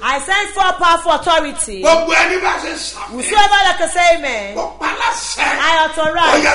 I send for powerful authority. gbogbo ẹni bá ṣe sàmì Whosoever that can say amen, kó paláṣẹ I authorize. ọyẹ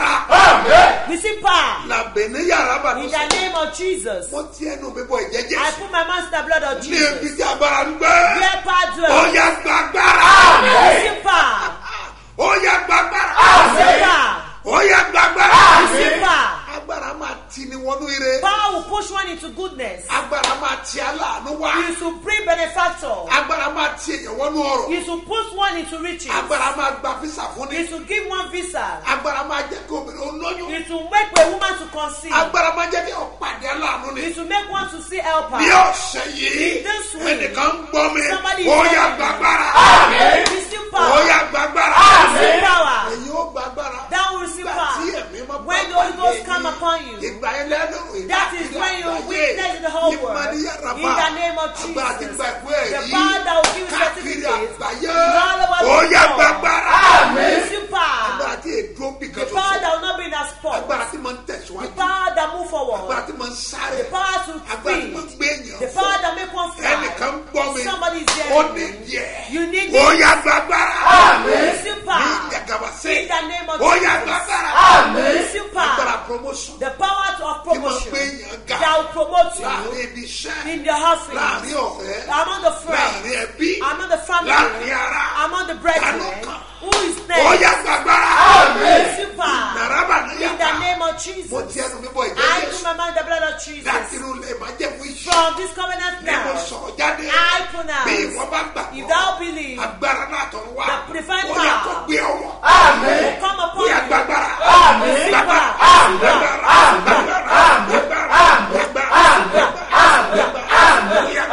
gbàgbára Receive power. làbẹ ní yàrá In bàtà the name of Jesus. mo ti ẹnu mi bọ ìjẹ I jésù put my mouth in the blood of ní ibi Jesus. tí agbára ń gbé Where power dwells. ọyẹ gbàgbára Receive power. ọyẹ gbàgbára Receive power. ọyẹ gbàgbára Receive power. agbára máa ti ni wọnú ire Power will push one into goodness. agbára máa ti aláàánú wá You should bring benefactor. agbára máa ti èèyàn wọnú ọrọ You should push one into riches. agbára máa gba físà fún You ni should give one visa. agbára máa jẹ kí obìnrin olóyún You should make a woman to conceive. agbára máa jẹ kí ọ̀pàdé aláàánú ni You should make one to see helper. bí ọ̀sẹ̀ yìí This week, ẹnìkan ń gbọ́ mi somebody is ó yà telling me. gbàgbára Receive ó power. yà gbàgbára Receive power. èyí ó gbàgbára That will receive Ìgbà tí power. ẹ̀mí máa When the Holy Ghost come upon you. ìgbà yẹn lẹ́nu ìgbà That is when you witness in the whole world. In the name of agbára ti Jesus. gba ìwé The ẹ̀rí power that will give káàkiri certificates. àgbáyé all over the ó yà world. gbàgbára Receive power. agbára tí èdè ó bì The kan power ṣoṣo that will not be in a spot. agbára tí mo ń The tẹ̀síwájú power that move agbára forward. tí mo ń sáré The power to agbára tí mo ń feed. gbé èèyàn The power that make one fly. ẹnìkan ń gbọ́ mi Somebody is ó there. ní díẹ̀ You need ó it. yà gbàgbára Receive ní power. ìjàgàbà sí In the name of ó yà Jesus. gbàgbára Receive agbára power. promotion The power to- of tí mo ń promotion gbé èèyàn ga that will promote láàrin you ibi iṣẹ́ in the office, láàrin ọ̀rẹ́ among the friends, láàrin ẹbí among the family, láàrin ara among the brethren. Àlùkàn. Who is ó yà next? gbàgbára Receive power. nàràbà ní In the yàtà name of mo Jesus. ti ẹnu mi bọ ìjẹ́ I Jésù put my mind in the blood of láti Jesus. inú ilé máa jẹ́ fún iṣẹ́ From this covenant ni mo now, sọ̀rọ̀ jáde I bí pronounce, ìwọ bá if gbàgbọ́ thou believe, agbára náà tọ̀rọ̀ wá The divine ó yà kó power. gbé ọwọ́ will come ó upon yà you. gbàgbára Receive gbàgbára power. Receive gbàgbára power. gbàgbára gbàgbára gbàgbára ó yà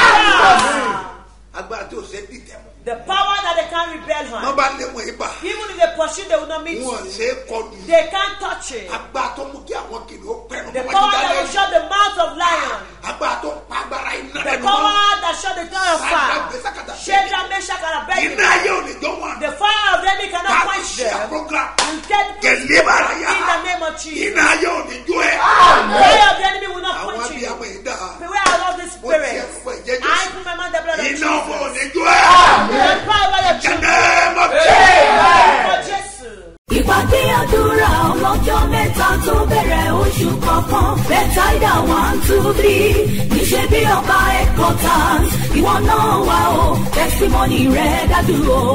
gbàgbára agbára tí o ṣe dìtẹ̀ mọ́ The power that they can't rebel wọ́n on. bá lé wọn ibà Even if they pursue, they will not meet wọn you. ṣe é kọlu They can't touch it. agbára tó mú kí àwọn kìnìún pẹ̀lú The wọn power jíjà that will lẹ́yìn shut the mouth of lion. agbára tó pa agbára iná The lẹ́nu wọn power that shut the door of fire. Shadrach, Meshach, and iná Abednego. ayé ò ní jọ wọn The fire of the enemy cannot káàkiri quench ṣe them. program You get kẹlẹ́ bàrà yá in the name of Jesus. iná ayé ò ní jó ẹ The fire of the enemy will not àwọn quench bí you. àwọn ìdá Beware of all this mo ti spirit. ẹnu fún ìjẹ́ I jésù put my mind in the blood of iná ọmọ ò Jesus. ní jó ẹ The power of your children. jẹ́nẹ́ mọ̀ tí. For Jesus. ìpàdé àdúrà ọlọ́jọ́ mẹ́ta tó bẹ̀rẹ̀ oṣù kọ̀ọ̀kan bẹ́tàìdà one two three níṣẹ́ bí ọba headquarters ìwọ náà wà o testimony rẹ̀ dájú o.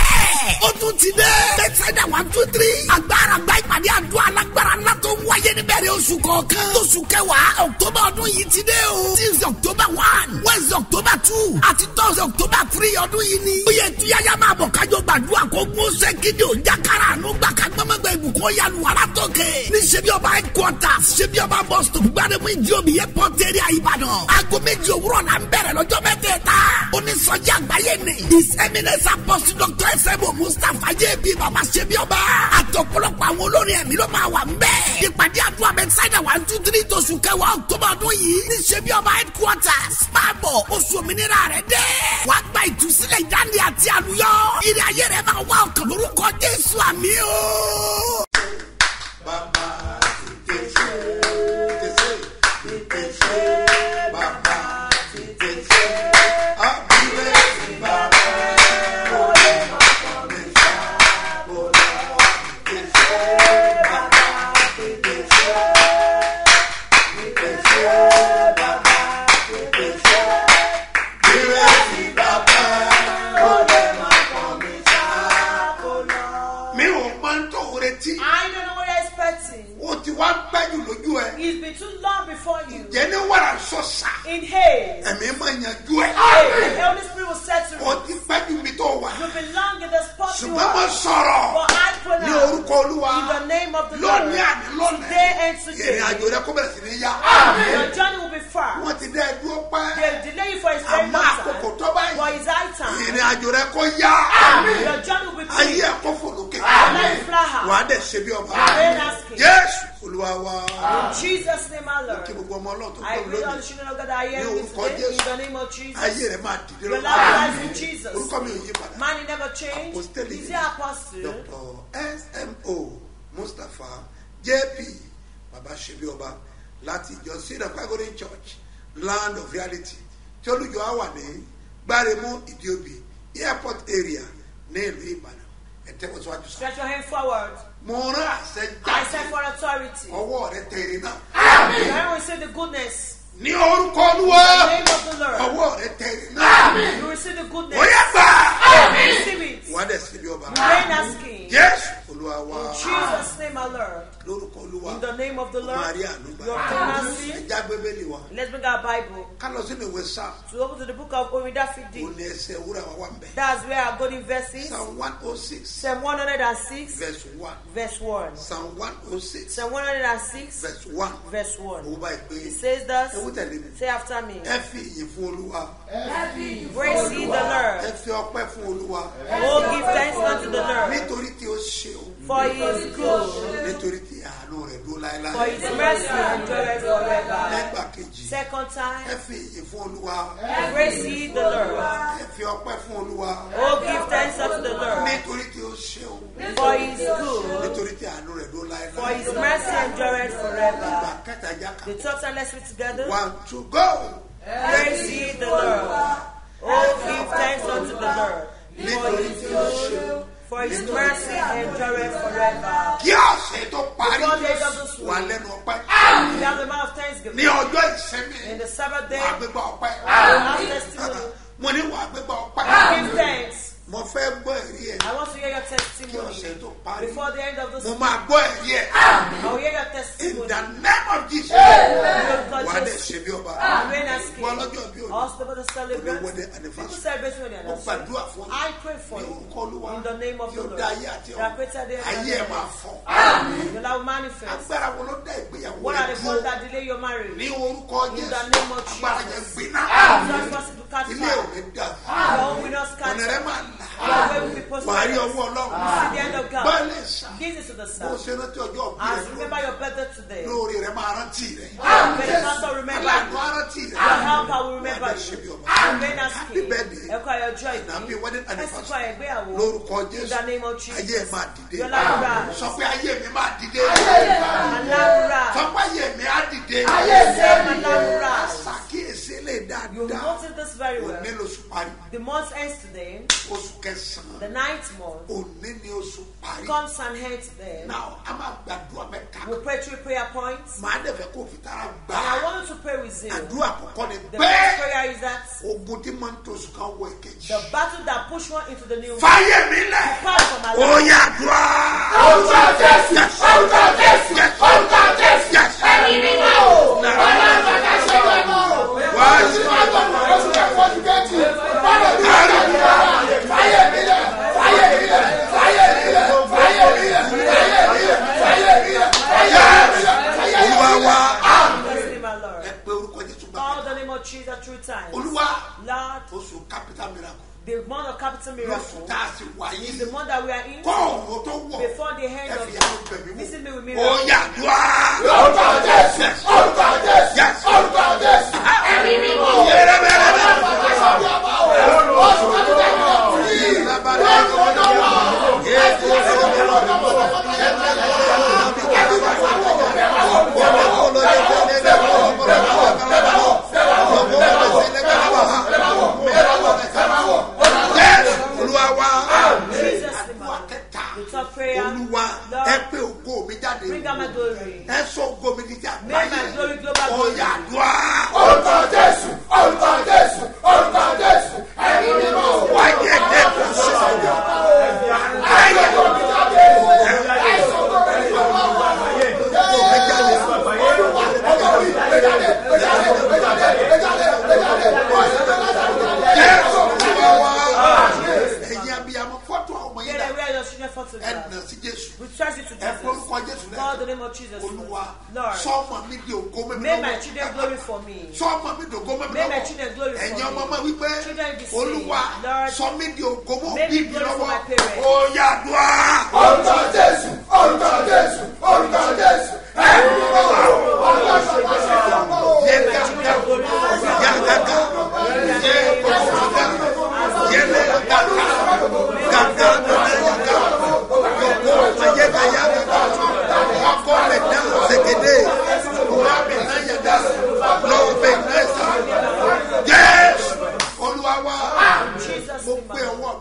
ó tún ti dé. bẹ́tẹ̀dá one two three. agbára gba ìpàdé àdúrà alágbára ńlá tó ń wáyé níbẹ̀rẹ̀ oṣù kọ̀ọ̀kan. oṣù kẹwàá october ọdún yìí ti dé o. tuesday october one wednesday october two àti thursday october three ọdún yìí ni. ó yẹ tuyaya máa bọ̀ kájọ gbàdúrà kó gún ṣe gidi ò jákàrà àánú gbà ká gbọ́mọgbà ìbùkún yanu wàrà tókè. ní ṣebí ọba headquarters ṣebí ọba bus stop gbàdémù ìdí omi airport area ìbàdàn. aago méjì òwúrọ̀ la ń bẹ̀rẹ̀ lọ́jọ́ mẹ́tẹ̀ẹ̀ta. onísọjí àgbáyé ni. his eminence apostle dr sebo mustapha jb baba ṣebí ọba. àtọ̀pọ̀lọpọ̀ àwọn olórin ẹ̀mí ló máa wà ń bẹ̀. ìpàdé àdúrà bẹ́tísáìdà one two three tóṣù kẹwàá october ọdún yìí. ní ṣebí ọba headquarters. máa bọ̀ oṣù òmìnira rẹ̀ dé. wàá gba ìtúsílẹ̀ ìdáǹdè àti àlùyọ. ìrìn ayé rẹ̀ máa wá ọkàn lórúkọ jésù àmì o. Bàbá tètè ṣe, tètè ṣe, tètè ṣe, bàbá tètè ṣe. Àbúrò ti bàbá, kò lè ọkọ mi ṣá, kò lè tètè ṣe, bàbá tètè ṣe. Tètè ṣe, bàbá tètè ṣe. Àbúrò ti bàbá, kò lè ọkọ mi ṣá, kò lè. Mi ò máa ń tó retí. I don't know what you're expecting. ó ti wá pẹ́jù lójú ẹ. It's been too long before you. jẹ́ ní wàrà sọ̀sà. In haste. ẹ̀mí máa yanjú ẹ̀. The Holy Spirit will set to ó you. ti pẹ́jù mi tó wà. You belong in the spot you ṣùgbọ́n mo are. sọ̀rọ̀ But I ní pronounce orúkọ olúwa. in the name of the Lord. lónìí àní lónìí. Today and today. ìrìn àjò rẹ kó bẹ̀rẹ̀ sí ní yá. Your journey will be far. wọ́n ti dẹ́ ẹ dúró pẹ́. They delay you for his very àmọ́ long àkókò time. tó báyìí. For his high time. ìrìn àjò rẹ kó yá. Your journey will be ayé quick. ẹ̀ kó fò lókè. Let it fly high. wàá dẹ̀ ṣe bí ọba. Amen. Asking. jésù olúwa wa. In Jesus' name, our kí Lord. gbogbo ọmọ ọlọ́run tó I kọ́ pray all the lónìí. children of God that are here Ní with me orúkọ today. In Jésù. the name of Jesus. ayé rẹ máa dìde Your lọ́wọ́. life lies in Jesus. orúkọ mi ò yí padà. Man, he never changed. Apostolic. He's the apostle. Dr. smo mustapha jp baba ṣebi ọba láti ìjọ sinai pagoda church land of reality tí olùjọ á wà ní gbáremú ìdíobì airport area ní ìlú ìbàdàn ẹ tẹ́wọ́ síwájú sọ. Stretch your hand forward. mo rán àṣẹ I said jáde for authority. ọwọ́ rẹ tẹ̀rẹ̀ náà. Now we say the goodness. ní orúkọ olúwa In the name of the Lord. ọwọ́ rẹ tẹ̀rẹ̀ náà. You receive the goodness. ó yẹ gbà. Receive it. wà á dẹ̀ síbi ọba. Reign as king. jésù olúwa wa In Jesus' name, our Lord. lórúkọ olúwa In the name of the Lord. maria ànúgbà You obtain mercy. ẹja bíbélì wa Let's bring our Bible ká lọ sínú ìwé sáà to open to the book of Oridafidi. òní ẹsẹ̀ wúrà wa wà ń bẹ̀. That's where our golden verses. psalm one oh six Psalm 106, verse one verse 1. psalm one oh six Psalm 106, verse one verse 1. owó báyìí pé It says thus, ewu tẹ̀lé mi say after me, ẹ fi ìyìn fún olúwa Praise ye the ẹ Lord. fi ọpẹ́ fún olúwa Oh, give thanks unto the Lord, nítorí tí ó ṣe o for he is good, nítorí tí àánú rẹ̀ dúró for láéláé his mercy endureth forever. lẹ́gbà kejì Second ẹ time, fi ìyìn fún olúwa praise ye the Lord. ẹ fi ọpẹ́ fún olúwa Oh, give thanks unto the Lord, nítorí tí ó ṣe o for he is good, nítorí tí àánú rẹ̀ dúró for láéláé his mercy endureth ìgbà forever. kẹta jáka The third time, let's read together. one two go Praise ye the Lord. Oh, give thanks unto the Lord, for nítorí he is tí ó ṣe o good, for his mercy endureth forever. kí ọ̀sẹ̀ tó parí Before the end of this wà week, lẹ́nu ọpẹ́ we have the mouth of ní thanksgiving. ọjọ́ ìsinmi In the Sabbath day, wà á gbégbá ọpẹ́ we have testimony. mo ní wà á gbégbá ọpẹ́ Give thanks. mo fẹ́ gbọ́ ẹ̀rí ẹ̀ I want to hear your kí testimony ọ̀sẹ̀ tó parí before the end of this mo week. máa gbọ́ ẹ̀rí ẹ̀ I will hear your in testimony. the name of Jesus Because wà á dẹ̀ Jesus ṣe bí ọba reign as wọ́n king. lọ́jọ́ bí òní Also, the olówó celebrate. dé People anniversary celebrate when they mo gbàdúrà anniversary. fún I pray for ní you. orúkọ olúwa In the name of tí the ó Lord. dá ayé àti That created the ayé ẹ̀ máa fọ́ Your love manifest. agbára wo ló dá ìgbéyàwó What are rẹ̀ the dúró ones that delay your ní marriage? orúkọ In Jésù the name of agbára yẹn Jesus. gbiná Just for us to catch ilé ò fire. ní dà Your home will not ọ̀nà rẹ̀ scatter. máa là Your way will be wà á rí prosperous. ọwọ́ ọlọ́run See the end of God. bọ́ọ̀lì sà Give this to the bó Son. ṣe rántí ọjọ́ òbí As rẹ̀ you remember your birthday today, lórí rẹ̀ máa rántí rẹ̀ may the pastor remember aláàánú you. á rántí rẹ̀ Your helper will remember Wà á dẹ̀ ṣe bí you. ọba. Remain as Happy king. birthday. Ẹ̀kọ́ ayọ̀ ọjọ́ And happy ìbí. wedding Ẹ̀sìnkọ́ anniversary. ẹ̀gbéyàwó. lórúkọ In Jésù the name of ayé ẹ̀ Jesus. máa dìde Your life will rise. sọ pé ayé mi máa dìde Aláwùrà. sọ pé ayé mi á dìde Same aláwùrà. ṣàkíyèsí lè You dáadáa notice this very well. òní lóṣù parí The month ends today. oṣù kẹsàn-án The ninth month òní ni oṣù parí comes and ends today. náà a máa gbàdúrà mẹ́ta We'll pray three prayer points. màá dẹ̀ fẹ́ kó fi tara gbà And I á want you to pray with zeal. àdúrà àkọ́kọ́ ni The pé first prayer is that ogun tí máa ń tó oṣù kan wọ ìkejì the battle that push one into the new month. fàyè mi lẹ̀ Depart from my ó life. yà àdúrà. Orúkọ Jésù, Yes. orúkọ Jésù, Yes. orúkọ Jésù. Yes. Ẹ̀mí mímọ́ o, ọlọ́run bàbá ṣe wọ́n mọ́ o. Wá sí Oṣù Májọ̀mọ́, oṣù kẹfọ́, oṣù kejì. Bọ́lá mi ò gbàdúrà. Fáyé mi lẹ̀, fáyé mi lẹ̀, fáyé mi lẹ̀, fáyé mi lẹ̀, fáyé mi lẹ̀, fáyé mi lẹ̀, fáyé mi lẹ̀, fáyé mi olúwa lẹ̀. wa Bless me, my Lord. ẹ pé orúkọ jésù gbà Call the name of Jesus through time. olúwa Lord, oṣù capital miracle the month of capital lóṣù miracle tá a sì wà is yìí the month that we are in. kọ́ ọ̀run tó wọ̀ Before the end ẹ of fi ẹnu bẹ̀ mí the visit me with wò miracle. ó yà àdúrà. Orúkọ Jésù, orúkọ Jésù, Yes. orúkọ Jésù. Ẹ̀mí mímọ́ o. Yẹ́rẹ́ bẹ́rẹ́ bẹ́rẹ́. Bàbá ṣe bí ọba o. Oṣù kẹfọ́, oṣù yìí. Lọ́sùn ọjọ́ wa o. Ẹ̀sìn ẹ̀sìn ọjọ́ wa o. olúwa wa Jesus name. àdúrà kẹta The third prayer. olúwa Lord, ẹ pé ògo mi jáde bring out my glory. ẹ sọ ògo mi di ti Make my glory global glory. ọyà àdúrà Orúkọ Jésù, orúkọ Jésù, orúkọ Jésù. Ẹ̀mí mímọ́ o. wáyé ẹ̀dẹ́ kò sí ọ̀yà Ayé omi jáde. Àìsàn tó bẹ̀rẹ̀ ìjọba wa. ògo mi jáde Olúwa, ọmọ mi, gbé jáde, gbé jáde, gbé jáde, gbé jáde, gbé jáde. Oṣù kẹfọ́, jésù olúwa wa ẹ̀yin abiyamọ fọ́tò ọmọ yẹn Get dà away your children for ẹ today. nà sí jésù We trust you to ẹ Jesus. forúkọ jésù Call the lẹ name of Jesus. olúwa Lord, sọmọ mi di ògo mẹ́mi make my children glory for me. sọmọ mi di ògo mẹ́mi Make my children glory for ẹ̀yin me. ọmọ ọmọ wípé Children be saved. olúwa Lord, sọ mi di ògo mọ́ make bí me mi glory for lọ́wọ́ my parents. ó yà àdúrà. orúkọ Jésù, orúkọ Jésù, orúkọ Jésù. Ẹ̀mí mímọ́ o. Ọlọ́run bàbá ṣe bí ọba o. Make my children glory for me. Yagaga, ye kosuga, yele gaga, gaga gaga, yoko ayega yaga, wako meda zegede, urabe na yada, lobe nesa, yes, Olúwa wa,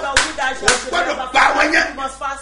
o gbọ́dọ̀ gba àwọn yẹn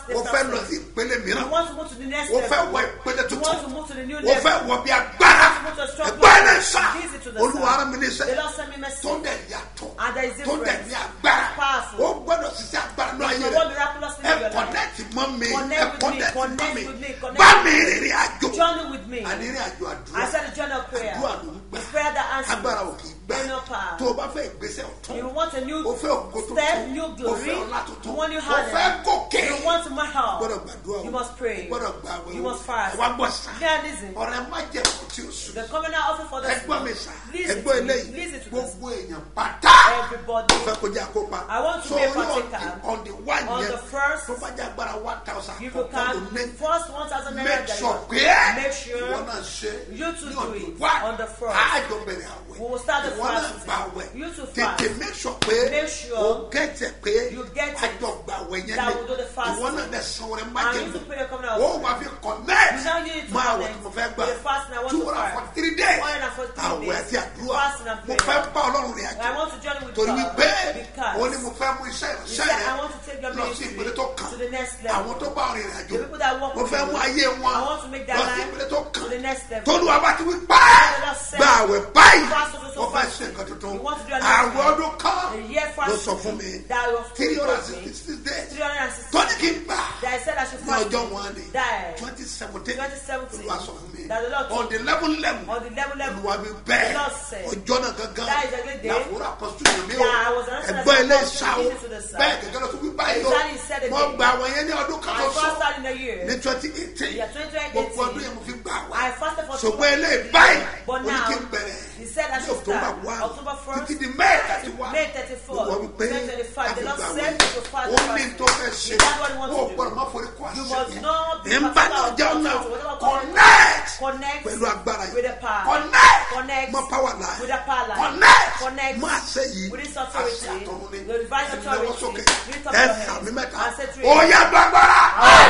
o Take fẹ́ that lọ step. sí ìpele You mìíràn want to move to the next o fẹ́ level. wọ ìpele You tuntun want to move to the new o level. fẹ́ wọ bí agbára You want to move to a strong ẹgbẹ́ ẹ̀ level. sá Give it to the olúwa Son. ara mi ní The sẹ́ Lord sent me message. tó dẹ̀ yàtọ̀ And there is tó dẹ̀ difference. ní agbára Powerful. o gbọ́dọ̀ ṣiṣẹ́ agbára ní ayé You rẹ̀ want miraculously ẹ in your life. kọ̀nẹ́tì mọ́ mi ẹ Connect with me, kọ̀nẹ́tì mọ́ connect mi with me, connect bá with mi me. rìnrìn àjò Journey with me. àní rìn àjò àdúrà I said the journey of prayer. àdúrà ló ń gbà It's prayer that answers. agbára ò kì í gbà Ain't no power. tó o bá fẹ́ ìgbésẹ̀ ọ̀tún You want a new o fẹ́ ògo tuntun step, new o glory. fẹ́ ọlá tuntun You want new o fẹ́ honor. gòkè You want to my help. gbọ́dọ̀ gbàdúrà o You must pray. gbọ́dọ̀ gbà wẹ̀ You o must fast. wá gbọ́ sá Yeah, listen. ọ̀rẹ́ má jẹ́ kó tí o sùn The covenant offer for the ẹgbọ́n mi sá Listen ẹgbọ́n to me. eléyìí Listen to this. gbogbo èèyàn pátá Everybody. o fẹ́ kó jẹ́ àkópa I want to be a So, orí partaker. on the one On yẹn the first, tó bá jẹ́ agbára one thousand If you àkọ́kọ́ ló ní can, first 1,000 naira make that sure you pé Make sure ìwọ náà ṣe you too ní do on the it one on the first. àjọ bẹ̀rẹ̀ àwẹ̀ We will start the ìwọ náà fasting. gbà àwẹ̀ You too tètè fast. make sure pé Make sure o gẹ̀tẹ̀ pé you get it. àjọ gbà àwẹ̀ yẹn That ni will do the fasting. ìwọ náà dẹ̀ san orin má And jẹ́ you mi to pray your covenant o offering. wà fi connect You now need to máa wẹ̀ connect tí mo fẹ́ gbà with the fasting I want two to hundred and fast. forty three days 143 àwẹ̀ days. àti àdúrà Fasting and mo prayer. fẹ́ bá ọlọ́run rìn I àjò want to journey with torí God wípé because ó ní mo fẹ́ mú iṣẹ́ He ìránṣẹ́ said, rẹ I want to take your lọ sí ministry ìpele tó kàn to the next level. àwọn tó bá rìn àjò The people that walk mo with fẹ́ you, mú ayé wọn I want to make their lọ sí life ìpele tó to kàn the next level. tolúwa bá ti wí pa The Lord said, gba àwẹ̀ báyìí fast also so mo fẹ́ fast. ṣe nǹkan tuntun You want to do a new àwẹ̀ thing. ọdún kan A year fast ló sọ fún mi that was three hundred and told me. sixty six days 360 tọ́ni kí n gbà that I said I should ní fast ọjọ́ wọn ni die twenty seventeen 2017 olúwa sọ fún mi that the Lord on the level level on the level level olúwa mi bẹ́ẹ̀ The Lord said, ọjọ́ náà gangan that is a good day. làwòrán apọ́sítù yìí mi o Yeah, I was announcing ẹgbọ́n as ilé apostle ìṣàwọ̀ leading to the south. bẹ́ẹ̀ gẹ́gẹ́ lọ sí wí báyìí o Exactly, he said it mo again. gba àwọn yẹn ní ọdún kan I tó sọ fasted in a year ní twenty eighteen Yeah, 2018. gbogbo ọdún yẹn mo fi gbà wá I fasted for two ṣùgbọ́n ilé months. báyìí But ó ní now, kí n bẹ̀rẹ̀ he said I ní should october start one October 1st títí di may thirty one May 34, olúwa wípé 2025. The Lord láti gbà said wẹ̀ to fast ó and ní fast. tó fẹ́ ṣe Is that what you want ó to do? gbọ́dọ̀ má forí kó You àṣẹ must yẹn not be ẹ̀ ń bá particular náà jẹun about náà it. Whatever connect Connect pẹ̀lú agbára with the yìí power. connect Connect mọ power line with the power line. connect Connect mọ àṣẹ yìí with this àṣẹ authority. àtọ̀run ni The divine ẹni lọ́wọ́ authority. sókè Lift up ẹ your hands sàmì mẹ́ta and say three. ó yá gbàgbára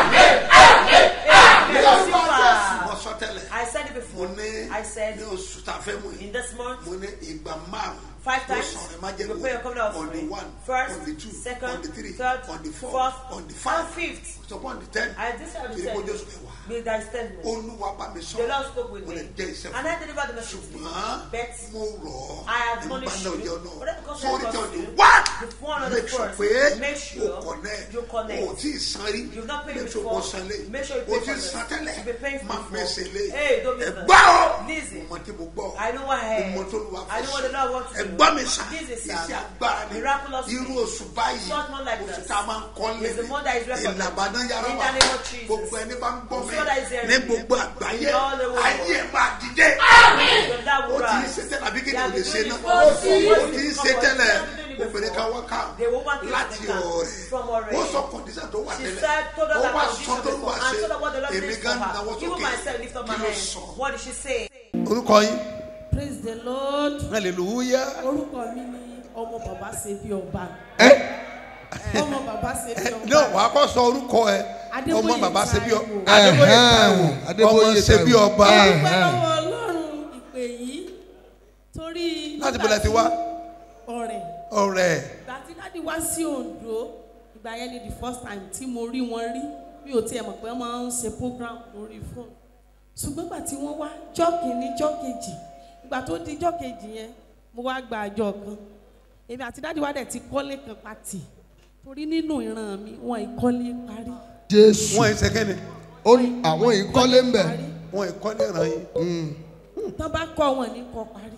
Amen. mo sọ tẹ́lẹ̀ I said it mo before. ní I said ní oṣù tá a fẹ́ mú yìí in this month mo ní ìgbà márùn Five ló times, sọ̀rọ̀ ẹ má jẹ́ you pray your covenant on the offering. one First, on the two second, on the three third, on the four fourth, on the five and fifth. so on the ten I this I will kiri tell kojú you. oṣù kẹwàá May thy stand me. olúwa bá mi sọ The Lord spoke with mo lè me. jẹ́ iṣẹ́ And fún I delivered the message to you. ṣùgbọ́n Bet mo rọ̀ I ọ́ admonish nípa náà you. ọjọ́ náà Whatever comes sórí to tí o you, ní wá the one on the make sure first. pé Make sure o connect you connect. o tí ì san rí You've not paid make sure before. o san lé Make sure you o pay tí for ì this. san tẹ́lẹ̀ You've been paying má before. mẹ́sẹ̀ lé Hey, don't miss ẹ that. gbọ́ ọ́ Listen. mo mọ tí mo gbọ́ I know what I heard. mo mọ tó lu wa I know what the Lord wants to ẹ do. gbọ́ mi sà This is iṣẹ́ a agbára ni miraculous irú thing. oṣù báyìí Such month like oṣù this tá a máa ń kọ́ lé is the month that is recognized. ìlàbàdàn yàrá In wa the name of Jesus. gbogbo ẹni bá ń gbọ́ mi So that is there. ní gbogbo àgbáyé In all the world. ayé ẹ̀ máa dìde Your dad ó will ti ń rise. ṣe tẹ́lẹ̀ àbí kí ni They o have lè been ṣe doing náà it for- ó ti ń What's ṣe it tẹ́lẹ̀ called? They have been doing it obìnrin kan wá ká The woman came láti to the camp ọ̀rẹ́ from Ọ̀rẹ́. ó sọ kọ̀ǹdíṣà tó wà She tẹ́lẹ̀ said, told us ó that wá condition sọ tó before. wà And ṣe told her what the Lord èmi did for gan náwó her. Even sókè myself lift up my kí ló hand. sọ. What did she say? orúkọ yín praise the lord hallelujah orúkọ mi ni ọmọ bàbá ṣe bí ọba ẹ ọmọ bàbá ṣe bí ọba náà wàá kọ́ sọ orúkọ ẹ Adébóyè ọmọ bàbá ṣe bí Táíwò. ọba Adébóyè Táíwò Adébóyè ọmọ ṣe bí Táíwò. ọba mo dúpẹ́ lọ́wọ́ ọlọ́run ìpè yìí torí láti bẹ̀rẹ̀ ti wá ọ̀rẹ́ ọ̀rẹ́ ìgbà tí dáàdi wá sí ondo ìgbà yẹn ni the first time tí mo rí wọn rí mi ò tiẹ̀ mọ̀ pé wọ́n máa ń ṣe program lórí fóònù ṣùgbọ́n ìgbà tí wọ́n wá jọ́ kìíní jọ́ kejì ìgbà tó di jọ́ kejì yẹn mo wá gba àjọ kan èmi àti dáàdi wá dẹ̀ ti kọ́lé kan pàtì torí nínú ìran mi wọn ìkọ́lé parí jésù wọn ẹ sẹkẹni ó ní àwọn ìkọ́lé ń bẹ̀ parí wọn ẹ kọ́ ní ìran yín tán bá kọ́ wọn ní kọ́ parí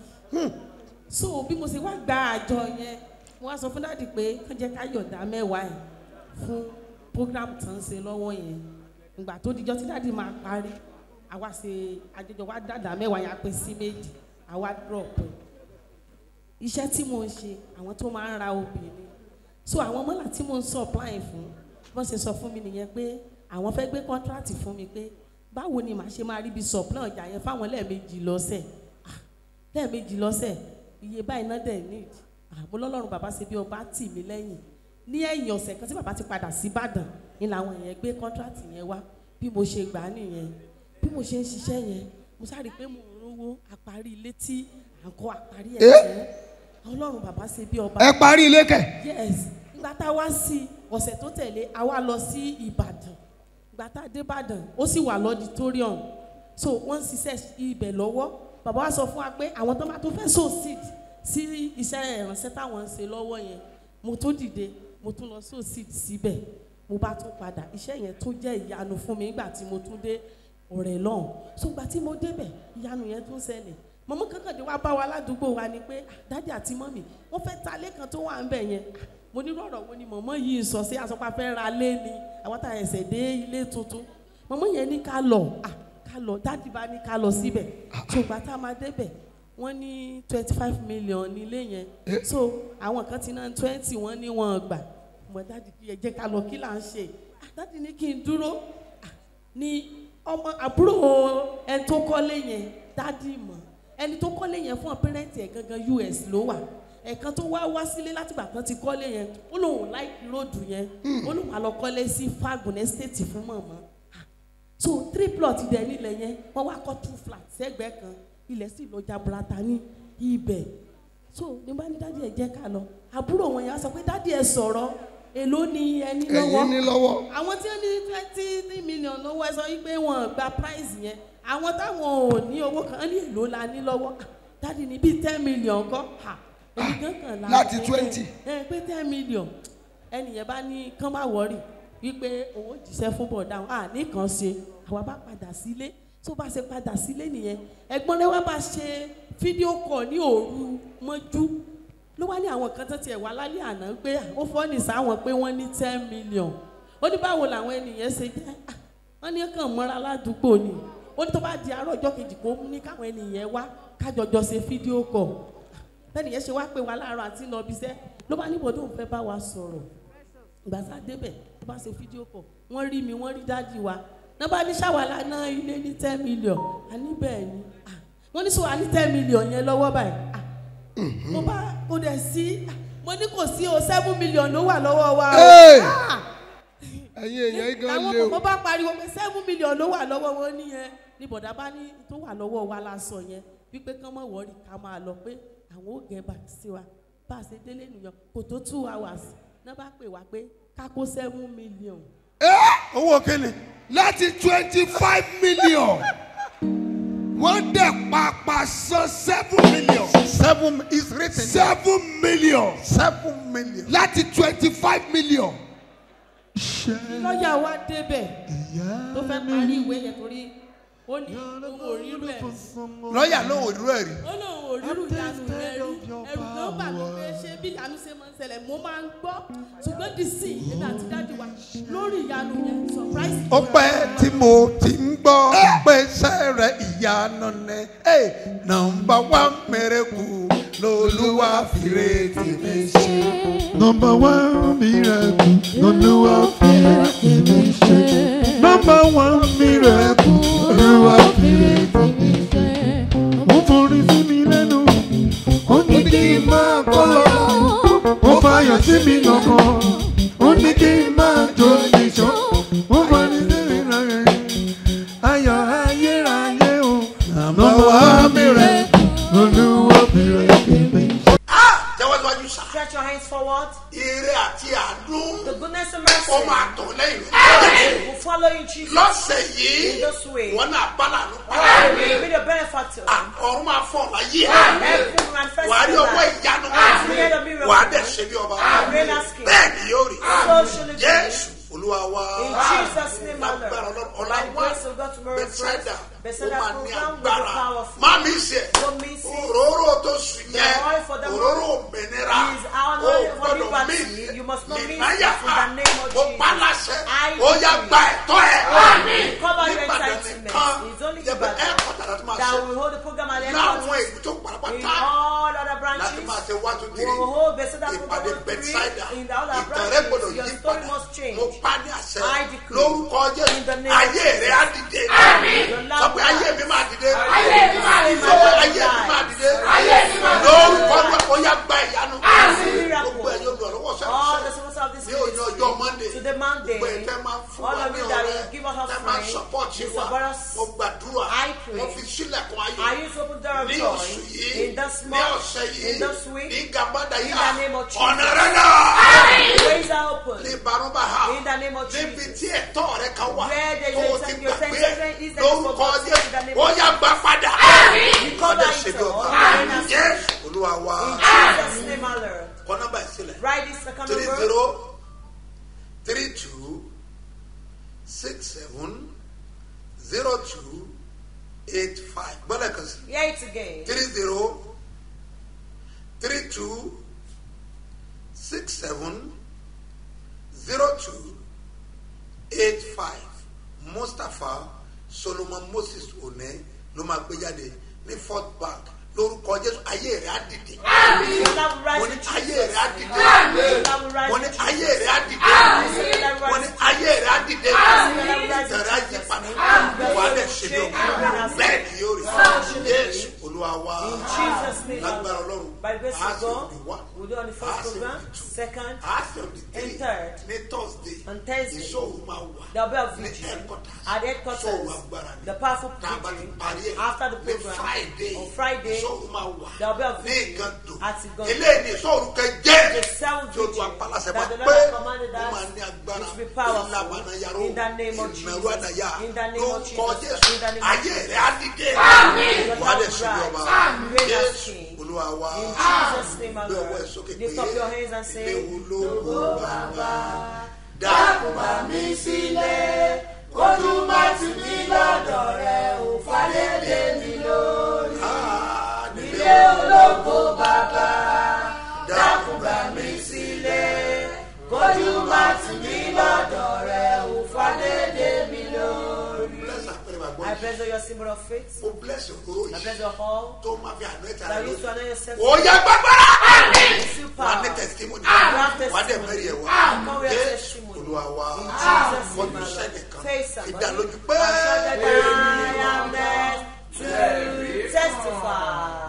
so bí mo ṣe wá gba àjọ yẹn mo wá sọ fún dáàdi pé kán jẹ́ ká yọ̀dá mẹ́wàá ẹ̀ fún program tó ń ṣe lọ́wọ́ yẹn ìgbà tó dijọ́ tí dáàdi máa parí àwa ṣe àjọjọ wa dàdá mẹ́wàá yẹn á pín sí méjì àwa drop ẹ̀ iṣẹ́ tí mo ń ṣe àwọn tó máa ń ra obìnrin so àwọn mọ́là tí mo ń supply fún wọ́n ṣe sọ fún mi nìyẹn pé àwọn fẹ́ gbé contract fún mi pé báwo ni màá ṣe máa rí bí supply ọjà yẹn fáwọn lẹ́ẹ̀mejì lọ́sẹ̀ Ah, lẹ́ẹ̀mejì lọ́sẹ̀ iye báyìí náà dẹ̀ need àmọ́ lọ́lọ́run bàbá ṣe bí ọba tì mí lẹ́yìn ní ẹ̀yìn ọ̀sẹ̀ kan tí bàbá ti padà sí Ìbàdàn ni làwọn èèyàn gbé contract yẹn wá bí mo ṣe gbà á nìyẹn bí mo ṣe ń ṣiṣẹ́ yẹn mo sáré pé mo ń rówó àparí ilé tí à ń kọ́ àparí ẹ̀ Eh? tán ọlọ́run bàbá ṣe bí ọba ẹ parí ilé kẹ̀ yes nígbà tá a wá sí ọ̀sẹ̀ tó tẹ̀lé a wá lọ sí ìbàdàn gbàtà débàdàn ó sì wà lọ́dítóríọ̀m so wọ́n ń ṣiṣẹ́ ibẹ̀ lọ́wọ́ bàbá wa sọ fún wa pé àwọn tó máa tó fẹ́ so seed sí iṣẹ́ ìránṣẹ́ táwọn ń ṣe lọ́wọ́ yẹn mo tún dìde mo tún lọ so seed síbẹ̀ mo bá tún padà iṣẹ́ yẹn tó jẹ́ ìyanu fún mi nígbà tí mo tún dé ọ̀rẹ́ lọ́hùn so gbà tí mo débẹ̀ ìyanu yẹn tún ṣẹlẹ̀ mọ̀mọ́ kankande wa bá wa ládùúgbò wa ni pé "Ah, dádì àti mọ́mì wọ́n fẹ́ ta lẹ́kan tó wà ń bẹ̀ yẹn Ah, mo ní rọ̀rọ̀ wo ni mọ̀mọ́ yìí sọ sí àsọpá fẹ́ ra lé ni àwọn tá a ẹsẹ̀ dé ilé tuntun mọ̀mọ́ yẹn ní ká lọ ah ká lọ dádì bá ní ká lọ síbẹ̀ so gbà tá a máa débẹ̀ wọ́n ní twenty five million nílé yẹn so àwọn kan ti ná twenty wọ́n ní wọ́n gbà mọ̀ dádì kí ẹ jẹ́ ká lọ kí là ń ṣe ah dádì ní kí n dúró ah ni ọmọ àbúrò ẹni tó kọ́lé yẹn dádì mọ̀ ẹni tó kọ́lé yẹn fún pẹ́rẹ́ǹtì ẹ̀ gangan US ló wà ẹ̀kan tó wá wá sílé látìgbà tán ti kọ́lé yẹn ó lóun láìkí róòdù yẹn ó lóun á lọ kọ́lé sí fagun estate fún mọ̀mọ́ Ah, so three plot dẹ̀ nílẹ̀ yẹn wọ́n wá kọ́ two flat sẹ́gbẹ̀ẹ́ kan ilẹ̀ sì lọ jaburata ní ibẹ̀ so ní bá ní dádì ẹ̀ jẹ́ ká lọ àbúrò wọn yẹn á sọ pé dádì ẹ̀ sọ̀rọ̀ èló ni ẹni lọ́wọ́ ẹ̀yin ní lọ́wọ́ àwọn tí ó ní twenty three million lọ́wọ́ ẹ sọ wípé wọn gba prize yẹn àwọn táwọn ò ní owó kan ní èlò la ní lọ́wọ́ Ah, dáàdi ní bíi ten million kọ́ ha èmi gan kan la láti ẹ, 20. ẹ pé ten million ẹnìyẹn bá ní kán má wọrí wípé owó jíṣẹ́ fún bọ̀dá wọn à ní kàn ṣe àwa bá padà sílé tó bá ṣe padà sílé nìyẹn ẹ̀gbọ́n rẹ̀ wá bá ṣe fídíò kọ̀ ní òru mọ́jú ló wá ní àwọn kan tó tiẹ̀ wá lálẹ́ àná pé à, ó fọ́ ní sáwọn pé wọ́n ní ten million ó ní báwo làwọn ènìyàn ṣe jẹ́ Ah, wọ́n ní kàn mọ́ra ládùúgbò ni ó ní tó bá di àárọ̀ ọjọ́ kejì kó ní káwọn ènìyàn wá kájọjọ ṣe fídíò kọ̀ tẹ́nìyẹn ṣe wá pé wa láàárọ̀ àti lọ bí iṣẹ́ ló bá níbo tó ń fẹ́ bá wa sọ̀rọ̀ ìgbà tá a débẹ̀ tó bá ṣe fídíò kọ̀ wọ́n rí mi wọ́n rí dáàdì wa náà bá ní ṣàwàlà náà ilé ní ten million àní bẹ́ẹ̀ ni Ah, wọ́n ní sọ wà ní ten million yẹn lọ́wọ́ báyìí Ah, mo bá kó dẹ̀ sí ah, mo ní kò sí o seven million ló wà lọ́wọ́ wa o. Hey! Ah! ẹ̀yin èèyàn yìí gan làwọn lé o kò bá pariwo pé seven million ló wà lọ́wọ́ wọn nìyẹn ní bọ̀dá bá ní tó wà lọ́wọ́ wa la sọ yẹn wípé kán mọ̀ wọ́ọ̀rì ká máa lọ pé àwọn ò gẹ̀ bá sí wa bá a ṣe délé nìyẹn kò tó two hours náà bá pè wá pé ká kó seven million. owó kéne. láti twenty five million wọ́n dẹ̀ pàpà san seven million seven is written. seven million seven million. láti twenty five million. lọ́ọ̀yà wa débẹ̀ tó fẹ́ parí ìwé yẹn torí ó ní òun ò rí rẹ̀ lọ́ọ̀yà ló wò dúró ẹ̀ rí. ó lóun ò rírù ìyanu rẹ̀ rí ẹ̀rù kan bà mí pé ṣé bí ìyanu ṣe máa ń ṣẹlẹ̀ mo máa ń gbọ́ ṣùgbọ́n dì sí èmi àti dáàdì wa lórí ìyanu yẹn surprise. ó pẹ́ tí mo ti ń gbọ́ pé sẹ́rẹ̀ ìyanu ni ẹ̀ nọmba wá mẹ́rẹ̀kù lolúwa fìrè tèmi ṣe. Number one miracle, Olúwa fi èmi ṣe. Number one miracle, Olúwa fi èmi ṣe. Ó forí sí mi lẹ́nu, ó ní kí n máa kọ́ lọ. Ó fàyọ̀ sí mi lọ́kàn, ó ní kí n máa jó níṣó. Ó forí sí mi lọ́rẹ̀, ayọ̀ ayérayé o. Number one miracle, Olúwa fi èmi ṣe. Ah! jẹ́wọ́ síwájú sá. Stretch your hands forward. ire àti àánú The goodness and mercy ó máa tọ̀ lẹ́yìn rẹ̀. will follow you, Jesus. lọ́sẹ̀ yìí In this way. wọ́n náà bá lànà You pàdé. will be the benefactor. ọ̀run máa fọ̀ láyé. Every manifest wà á rí in ọwọ́ life. ìyanu Create a miracle. wà á dẹ̀ ṣe bí ọba. Reign as king. bẹ́ẹ̀ ni yóò rí. So shall it be. jésù olúwa wa. In Jesus' name, my lágbára Lord. ọlọ́run By ọ̀la the wá grace of God tomorrow bẹ́tẹ́dà ó Bethesda máa ní program will be agbára. powerful. má mi ṣe Don't miss it. òróró tó sùn The yẹn oil for the òróró morning òmìnira is our ó knowledge for gbọ́dọ̀ mí liberty. You must not miss nìnáyà it in the name of ó Jesus. pa láṣẹ I ó yá decree. gba ẹ̀tọ́ ẹ̀ Cover your nígbàdàn entitlement. nìkan It's only yẹ pé Ibadan ẹ̀ kọ̀tàlá tó máa that ṣe will hold the program at the láwọn headquarters. èyí tó In pàápàá all other láti branches, máa ṣe wá tó we diri will hold Bethesda ìpàdé program three bẹ́tísáìdà in the other ìtàn rẹ gbọdọ̀ branches. Your yí story padà must change. mo pa ní àṣẹ I decree. lórúkọ In the jésù name of ayé rẹ á dìde Your sọ pé ayé mi máa dìde Ayé mi máa dìde. sọ pé ayé mi máa dìde lórúkọ jésù ó yá gba ìyanu Miracle. gbogbo ẹ̀yin olùrànlọ́wọ́ All the sẹ́yìn servants of this ní òní ọjọ́ monday to the Monday, gbogbo ẹ̀ tẹ́ máa fún All wa of ní you that ọ̀rẹ́ will give us tẹ́ máa offering, support you wa support us. mo gbàdúrà I pray. mo fi sílẹ̀kùn I ayọ̀ use open door of ní joy oṣù yìí in this ní month, ọ̀sẹ̀ yìí in this week. ní gàmbádà In yìí the name of Jesus. ọ̀nà rẹ̀ náà Ways are open. ní barúbà ha In the name of níbi Jesus. tí ẹ̀tọ́ rẹ̀ kan wà Where there is tó o a ti time- your gbàgbé time- is there lórúkọ for God? jésù In the name ó of yá gbà padà Recover ọdẹ it ṣe bí all. ọba In the name of jésù olúwa wa In Jesus' name, our Lord. kọ nọ́mbà ìsílẹ̀ Write this account three number. zero three two six seven zero two eight five gbọ́dọ̀ kan sí Hear it again. three zero three two six seven zero two eight five mustapha solomon moses one ló máa gbé jáde ní fort bank lórúkọ jésù ayé rẹ á dìde mo ní ayé rẹ á dìde mo ní ayé rẹ á dìde mo ní ayé rẹ á dìde tẹ̀rẹ̀ á yí padà wà á lẹ̀ ṣe bí ọkọ bẹ́ẹ̀ ni yóò rí jésù olúwa wa In Jesus' name, lágbára ọlọ́run by grace á of sì God, òbí wá we'll do on the á first sì program, òbí two second, á sì òbí three and third. ní thursday On Thursday, ìṣòwò máa wà there'll be a ní vigil headquarters at headquarters. ìṣòwò agbára ni The powerful tá a bá ti preaching parí ẹ̀ after the ní program friday on Friday. ìṣòwò máa wà There'll be a ní vigil ìgàndò at Igando. eléyìí ní ìṣòwò kẹjẹ The seventh tí o tún vigil apalásẹ that bá the pé Lord has commanded ó us máa ní agbára which will be powerful ìlànà yàrá in the name of ìnáwó Jesus. àdáyà In the name ló of ń kọ Jesus. jésù In the name of ayé Jesus. rẹ á dìde Your wà á lè love ṣe bí rise. ọba Reign as jésù king. olúwa wa In Jesus' name, our gbé ọwọ́ ẹ̀ Lord. sókè Lift up your hands and say, léwu lógo bàbá dákun bá mi sílẹ̀ kójú má ti mí lọ́dọ̀ rẹ̀ ò fàyèdè mi lórí. ilé ológo bàbá dákun bá mi sílẹ̀ kójú má ti mí lọ́dọ̀ rẹ̀ ò fàyèdè mi lórí. bless àpẹẹrẹ bàgbọ́ I bless your symbol of faith. ó bless òkúrò I yìí bless your hall. tó máa fi àná ẹ̀ta That rẹ you to lónìí honor yourself. ó yá gbàgbọ́ra Super. wà á ní testimony have wà á dẹ̀ testimony. mẹ́rin ẹ̀ wá Come with your jésù testimony. olúwa wa In Jesus' name, kọjú my Lord. sẹ́nìkan Face somebody. ìdánilójú pé Assure that I am blessed to testify.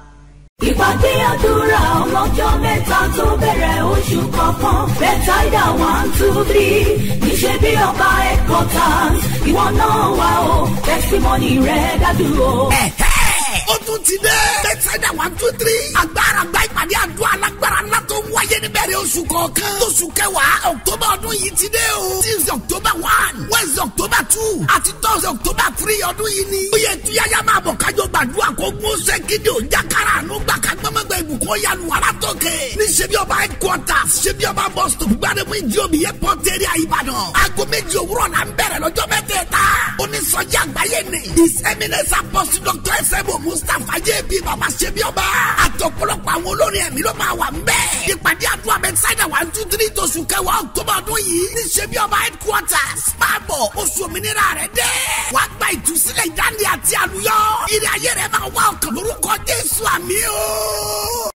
ìpàdé àdúrà ọlọ́jọ́ mẹ́ta tó bẹ̀rẹ̀ oṣù kọ̀ọ̀kan bẹ́tàìdà one two three níṣẹ́ bí ọba headquarters ìwọ náà wà ó testimony rẹ̀ dájú o. Ẹ̀hẹ́, ó tún ti dé. bẹ́tẹ̀dá one two three. agbára gba ìpàdé àdúrà alágbára ńlá tó ń wáyé níbẹ̀rẹ̀ oṣù kọ̀ọ̀kan. oṣù kẹwàá october ọdún yìí ti dé o. tuesday october one wednesday october two àti thursday october three ọdún yìí ni. ó yẹ tuyaya máa bọ̀ kájọ gbàdúrà kó gún ṣe gidi ò jákàrà àánú gbà ká gbọ́mọgbà ìbùkún yanu wàrà tókè. ní ṣebí ọba headquarters ṣebí ọba bus stop gbàdémù ìdí omi airport area ìbàdàn. aago méjì òwúrọ̀ la ń bẹ̀rẹ̀ lọ́jọ́ mẹ́tẹ̀ẹ̀ta. onísọjí àgbáyé ni. his eminence apostle dr sebo mustapha jb baba ṣebí ọba. àtọ̀pọ̀lọpọ̀ àwọn olórin ẹ̀mí ló máa wà ń bẹ̀. ìpàdé àdúrà bẹ́tísáìdà one two three tóṣù kẹwàá october ọdún yìí. ní ṣebí ọba headquarters. máa bọ̀ oṣù òmìnira rẹ̀ dé. wàá gba ìtúsílẹ̀ ìdáǹdè àti àlùyọ. ìrìn ayé rẹ̀ máa wá ọkàn lórúkọ jésù àmì o.